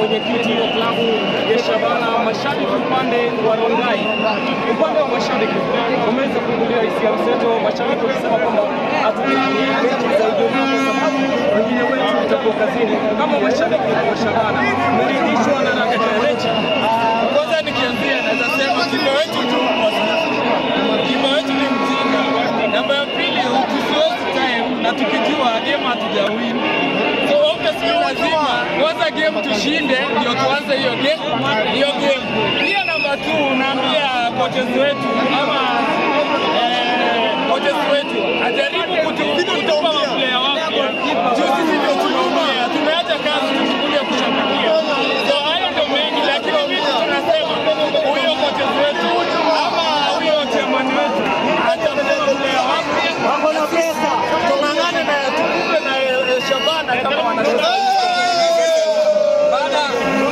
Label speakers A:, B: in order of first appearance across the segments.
A: mwenyekiti wa klabu ya Shabana, mashabiki upande wa Rongai, upande wa mashabiki umeweza kuingilia hisia mseto, mashabiki wakisema kwamba hatutaki mechi za Ijumaa kwa sababu wengine wetu utakuwa kazini. Kama mashabiki wa Shabana, mmeridhishwa na ratiba ya mechi?
B: Kwanza nikianzia naweza sema kipa wetu tu kipa wetu ni mjinga. Namba ya pili tusiwezi time na tukijua game hatujawin. So obviously lazima kwanza game tushinde ndio tuanze hiyo game hiyo game. Pia namba 2 naambia coaches wetu ama eh, coaches wetu ajaribu kutu- kutupa maplayer wapya. Juu sisi ndio tunaumia, tumeacha kazi tukuja kushabikia. So hayo ndio mengi, lakini mimi tunasema huyo coaches wetu ama huyo chairman wetu atakuwa player wapya. Wako na pesa. Tung'ang'ane na tukupe na eh, Shabana kama wanasema. Baada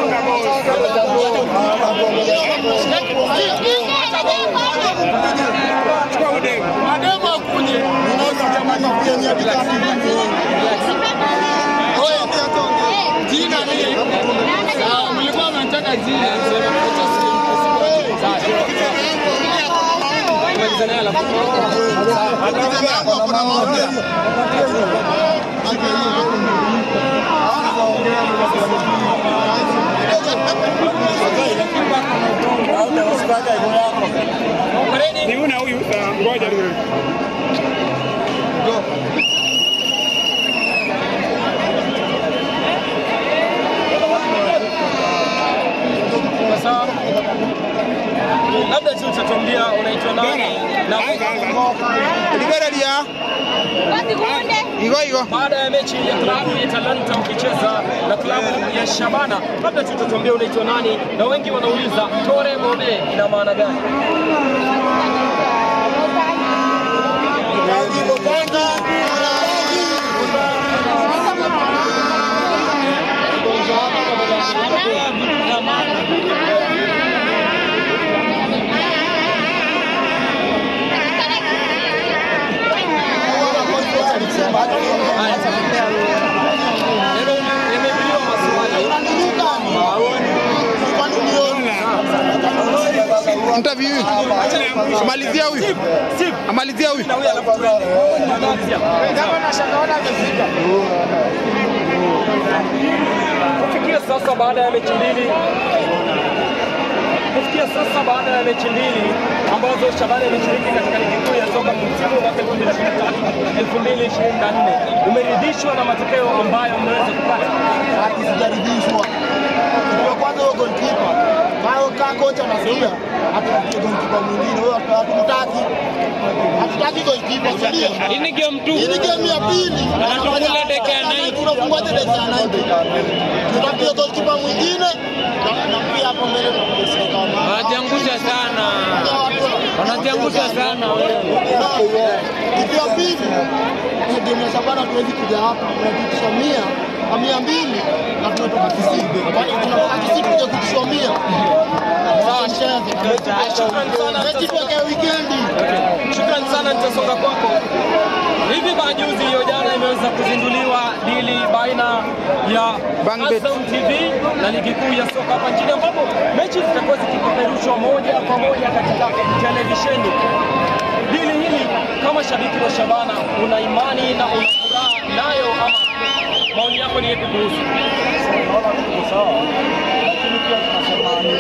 B: Mademu akuje. Jina ni Ah, mlikuwa mnataka jina
C: Ni una huyu uh, ngoja tu.
A: Sawa. Labda tu utatuambia unaitwa nani na
D: Liberia. Igo igo.
A: baada ya mechi ya klabu ya Talanta ukicheza na klabu ya Shabana, labda tu utatuambia unaitwa nani, na wengi wanauliza Tore Mobe ina maana gani? Nimeibiwa maswali
D: Interview. Amalizia huyu. Amalizia huyu.
A: na huyu alafu tunaanzia. Kufikia sasa baada ya mechi mbili kufikia sasa baada ya mechi mbili ambazo Shabana imeshiriki katika ligi kuu ya soka msimu wa mwaka 2023 2024, umeridhishwa na matokeo ambayo mmeweza kupata?
E: Sijaridhishwa. Kwa kwanza huyo goalkeeper. Kao ka kocha anasikia atakuja goalkeeper mwingine. Huyo hatumtaki. Hatutaki goalkeeper, si ndio?
B: Hii ni game tu.
E: Hii ni game ya pili.
B: Tunafungua dakika ya 90.
E: Tunafungua dakika ya 90. Tutapiga goalkeeper mwingine na na pia hapo mbele tutapiga striker wa maana.
B: Wanajiangusha sana. Wanajiangusha sana wewe.
E: Kitu ya pili, kwenye game ya Shabana tuwezi kuja hapa, tunapitisha mia na mia mbili na tunatoka Kisii. Kwani tunatoka Kisii kuja kupitisha mia. Sawa,
A: Shukrani sana.
E: mechi tuweke wikendi.
A: Shukrani sana, nitasonga kwako. Hivi majuzi hiyo jana imeweza kuzinduliwa dili baina ya
D: Bangbet.
A: Azam TV na ligi kuu ya soka hapa nchini ambapo mechi zitakuwa zikipeperushwa moja kwa moja katika televisheni. Dili hili kama shabiki wa Shabana, una imani na una furaha nayo ama maoni yako ni yapi kuhusu?
E: Naona tuko sawa, lakini pia tunasema ni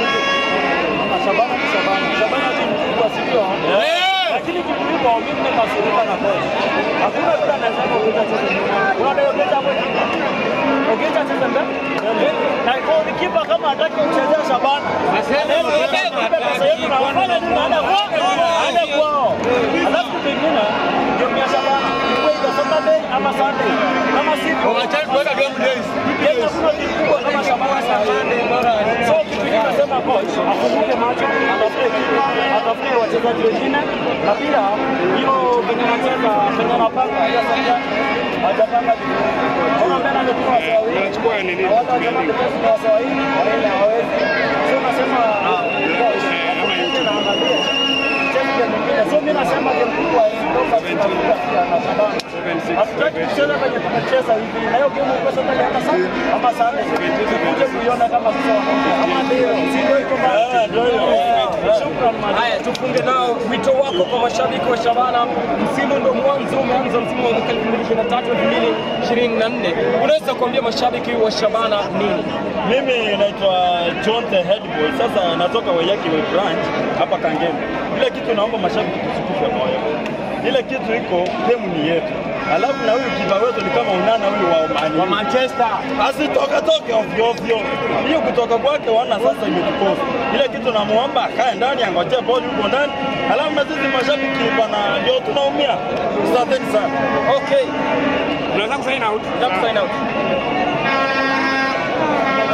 E: kama Shabana ni Shabana. Shabana ni mkubwa, si ndio? Lakini kitu hivyo mimi nimekasirika na kocha. Hakuna mtu anasema Ogecha acheze nyuma. Unadai Ogecha hapo nyuma. Ogecha acheze mbele. Na kwa kipa kama hataki kuchezea Shabana. Aseme pesa yetu na wafanye nini baada kwa baada kwao. Alafu kitu kingine game ya Shabana ilikuwa iko Saturday ama Sunday. Kama sivyo
B: Wacha tuweka game days.
E: Kenya kuna timu kubwa kama Shabana saa hii. So kitu hiki nasema coach afunguke macho, atafute kitu, atafute wachezaji wengine na pia hiyo venye anacheza venye anapanga ya sasa hajapanga vizuri. Ona mbele amekuwa sawa hivi.
C: Unachukua nini?
E: Na watu wanasema defense ni sawa hivi, wale hawawezi. So nasema coach afunguke na angalie. Cheki game nyingine. So mimi nasema game kubwa hii ndio kwa Shabana. Hatutaki kucheza kwenye tunacheza hivi. Na hiyo game iko sasa hata sana ama sana. Tukuje kuiona kama sasa wanaongea. Ama ndio. Si ndio iko basi. Ndio hiyo. Shukrani man.
A: Haya, tufunge nao wito wako kwa mashabiki wa Shabana. Msimu ndo mwanzo, umeanza msimu wa mwaka 2023 2024. Unaweza kuambia mashabiki wa Shabana nini?
E: Mimi naitwa John the Head Boy. Sasa natoka Wayaki Way branch hapa Kangemi. Ile kitu naomba mashabiki tusikufe moyo. Ile kitu iko game ni yetu. Alafu na huyu kipa wetu ni kama unana huyu wa Omani. Wa Manchester. Asitoke toke ovyo ovyo. Hiyo kutoka kwake wana sasa imetukosa. Ile kitu namuomba akae ndani angojee bodi huko ndani. Alafu na sisi mashabiki bana ndio tunaumia. Asanteni sana.
A: Okay,
C: Unaweza kusign out?
A: nataka sign out.